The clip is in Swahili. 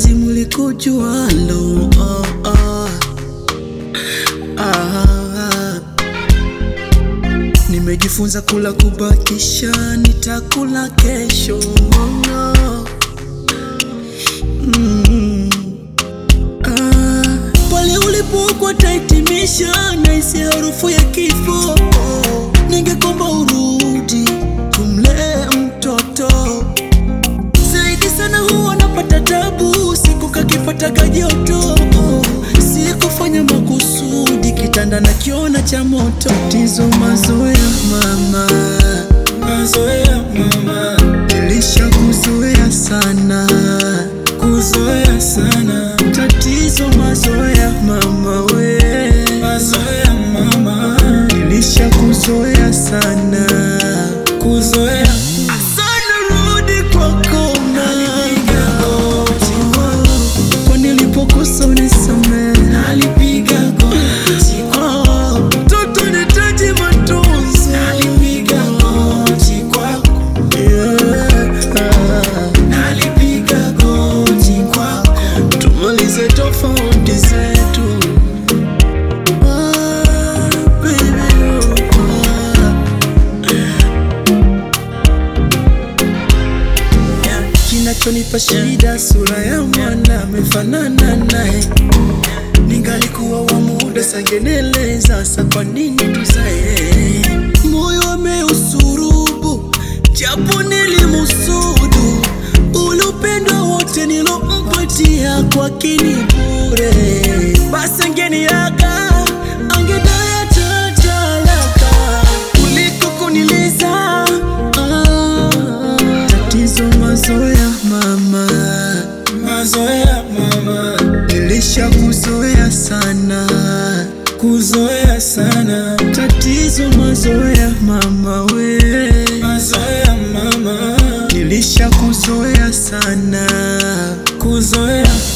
penzi mulikujualo oh, oh. Ah, nimejifunza kula kubakisha, nitakula kesho oh, no. mm. ah, pale ulipokuwa tahitimisha na isi harufu ya kifo ningekomba urudi tumlee mtoto zaidi sana huwa napata tabu siku kakipataga joto sikufanya makusudi kitanda na kiona cha moto tizo mazoea mama Mazoea mama, nilisha kuzoea sana kuzoea sana. tatizo mazoea mama we Mazoea mama, nilisha kuzoea sana kuzoea. sana rudi kwako Nalipiga goti, kwa nilipokosa unisamehe nalipiga goti, Oh, mtoto nitaji matunzo nalipiga goti kwako, Yeah. nalipiga goti kwako. tumalize tofauti zetu Ah, baby, oh, ah. kinachonipa shida sura ya mwana amefanana naye ningalikuwa wa muda sangeneleza sa kwa nini tuzae moyo ameusurubu japo nilimusudu ule upendo wote nilompatia kwa kini bure basi angeniaga angedaya tatalaka kuliko kuniliza ah, tatizo mazoea mama Mazoea mama, nilisha kuzoea sana kuzoea sana. tatizo mazoea mama we Mazoea mama, nilisha kuzoea sana kuzoea.